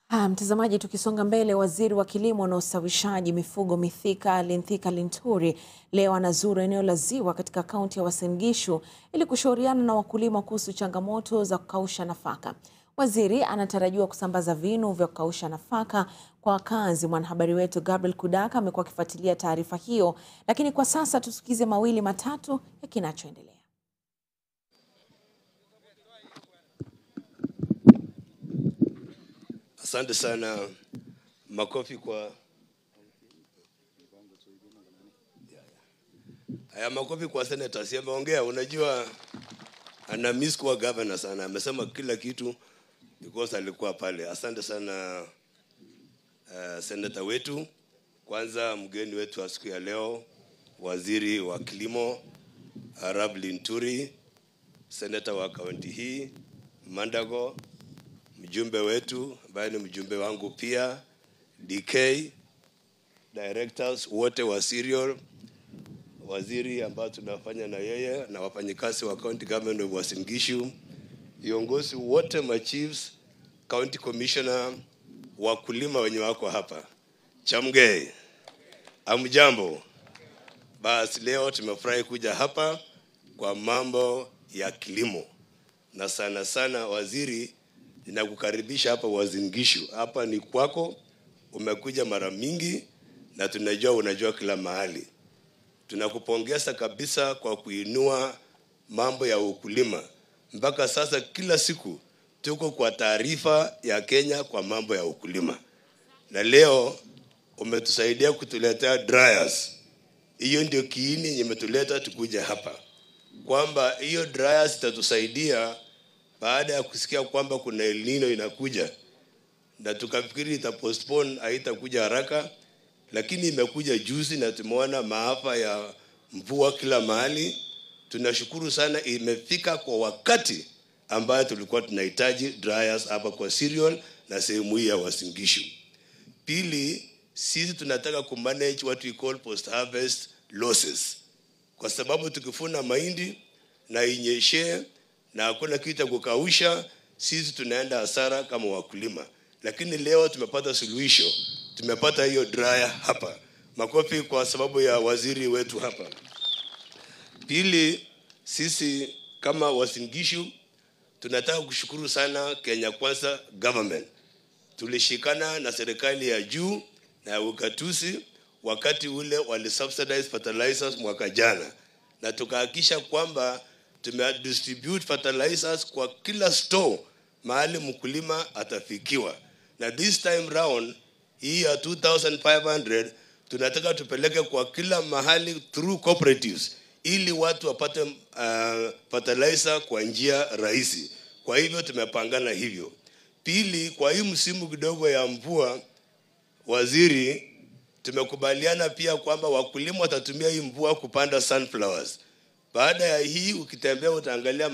Ha, mtazamaji, tukisonga mbele, waziri wa kilimo na ustawishaji mifugo Mithika Linthika Linturi leo anazuru eneo la Ziwa katika kaunti ya Uasin Gishu ili kushauriana na wakulima kuhusu changamoto za kukausha nafaka. Waziri anatarajiwa kusambaza vinu vya kukausha nafaka kwa wakazi. Mwanahabari wetu Gabriel Kudaka amekuwa akifuatilia taarifa hiyo, lakini kwa sasa tusikize mawili matatu ya kinachoendelea. Asante sana, makofi kwa haya, makofi kwa senator. Si ameongea, unajua ana miss kuwa governor sana, amesema kila kitu because alikuwa pale. Asante sana uh, senator wetu. Kwanza mgeni wetu wa siku ya leo, waziri wa kilimo Arab Linturi, senator wa kaunti hii Mandago, mjumbe wetu ambaye ni mjumbe wangu pia DK, directors wote wa Serial, waziri ambao tunafanya na yeye na wafanyikazi wa county government of Uasin Gishu, viongozi wote ma chiefs, county commissioner, wakulima wenye wako hapa Chamgei, amjambo. Basi leo tumefurahi kuja hapa kwa mambo ya kilimo na sana sana waziri ninakukaribisha hapa Uasin Gishu. Hapa ni kwako, umekuja mara mingi na tunajua unajua kila mahali. Tunakupongeza kabisa kwa kuinua mambo ya ukulima. Mpaka sasa kila siku tuko kwa taarifa ya Kenya kwa mambo ya ukulima, na leo umetusaidia kutuletea dryers. Hiyo ndio kiini yenye imetuleta tukuja hapa, kwamba hiyo dryers itatusaidia baada ya kusikia kwamba kuna El Nino inakuja, na tukafikiri ita postpone haitakuja haraka, lakini imekuja juzi na tumeona maafa ya mvua kila mahali. Tunashukuru sana, imefika kwa wakati ambayo tulikuwa tunahitaji dryers hapa kwa cereal na sehemu hii ya Uasin Gishu. Pili, sisi tunataka kumanage what we call post harvest losses, kwa sababu tukifuna mahindi na inyeshe na hakuna kitu cha kukausha, sisi tunaenda hasara kama wakulima. Lakini leo tumepata suluhisho, tumepata hiyo dryer hapa. Makofi kwa sababu ya waziri wetu hapa. Pili, sisi kama Uasin Gishu tunataka kushukuru sana Kenya Kwanza government. Tulishikana na serikali ya juu na ya ugatuzi wakati ule walisubsidize fertilizers mwaka jana, na tukahakikisha kwamba tumedistribute fertilizers kwa kila store mahali mkulima atafikiwa, na this time round hii ya 2500 tunataka tupeleke kwa kila mahali through cooperatives ili watu wapate uh, fertilizer kwa njia rahisi. Kwa hivyo tumepangana hivyo. Pili, kwa hii msimu kidogo ya mvua, waziri, tumekubaliana pia kwamba wakulima watatumia hii mvua kupanda sunflowers. Baada ya hii ukitembea utaangalia